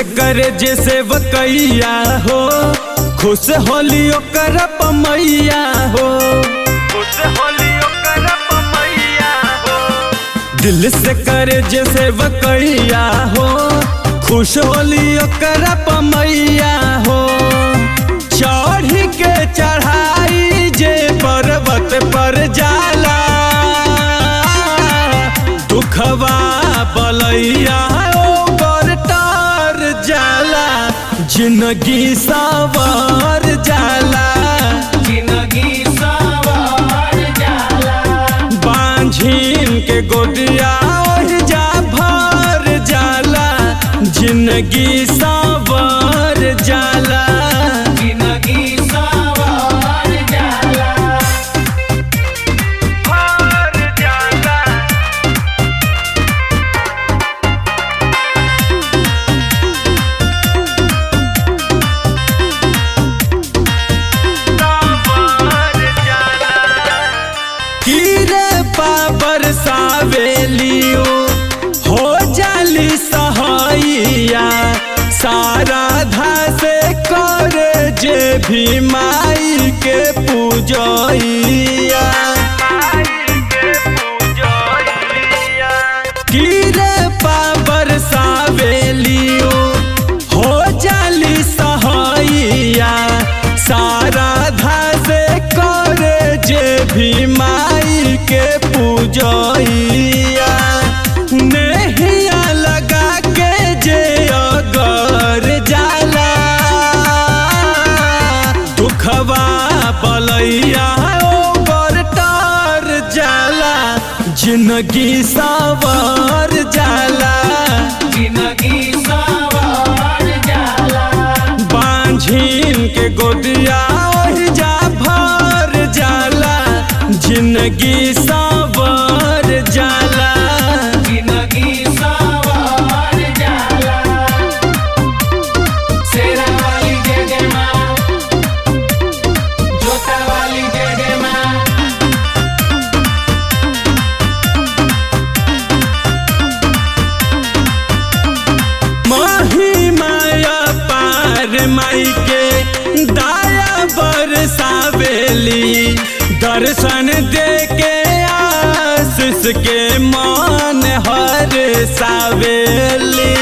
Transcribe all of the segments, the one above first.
से करे जैसे वकैया हो खुश होली ओकर पमैया हो खुश होली ओकर पमैया हो दिल से करे जैसे वकैया हो खुश होली ओकर पमैया हो चढ़ के चढ़ाई जे पर्वत पर जाला दुखवा बलैया ओकर तार जाला जिंदगी सवार जाला जिंदगी सवार जाला बांझिन के गोदिया ओढ़ जा भर जाला जिंदगी सवार जाला जिंदगी सवार जाला भर जाला कीरे पाबर सावेलियो हो जाली सहाइया सारा से करे जे भी माई के पूजैया कीरे पाबर सावेलियो हो जाली सहाइया सारा से करे जे भी माई के पूजैया नेहिया लगा के जे अगर जाला दुखवा बलैया ओकर तार जाला जिंदगी सवार जाला जिंदगी सवार जाला बांझिन के गोदिया ओढ़ जा भर जाला जिंदगी सवार जाला जिंदगी सवार जाला शेरा वाली जय जय माँ जोता वाली जय जय माँ माही माया पार माई के दाया बरसावेली दर्शन दे के आशीष के मान हर सावेली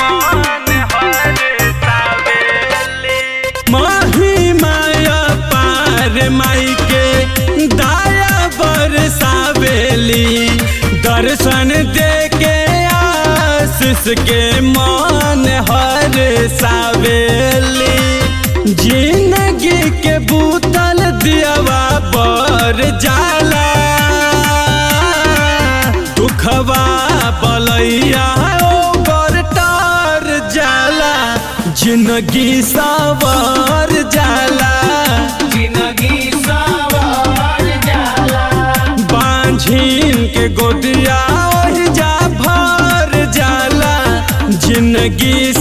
माही माया पार माई के दाया बरसावेली दर्शन दे के आशीष के मान हर सावेली जिंदगी के बूतल दियावा पर जाला दुखवा बलैया ओकर तार जाला जिंदगी सवार जाला जिंदगी सवार जाला बांझिन के गोदिया ओढ़ जा भर जाला जिंदगी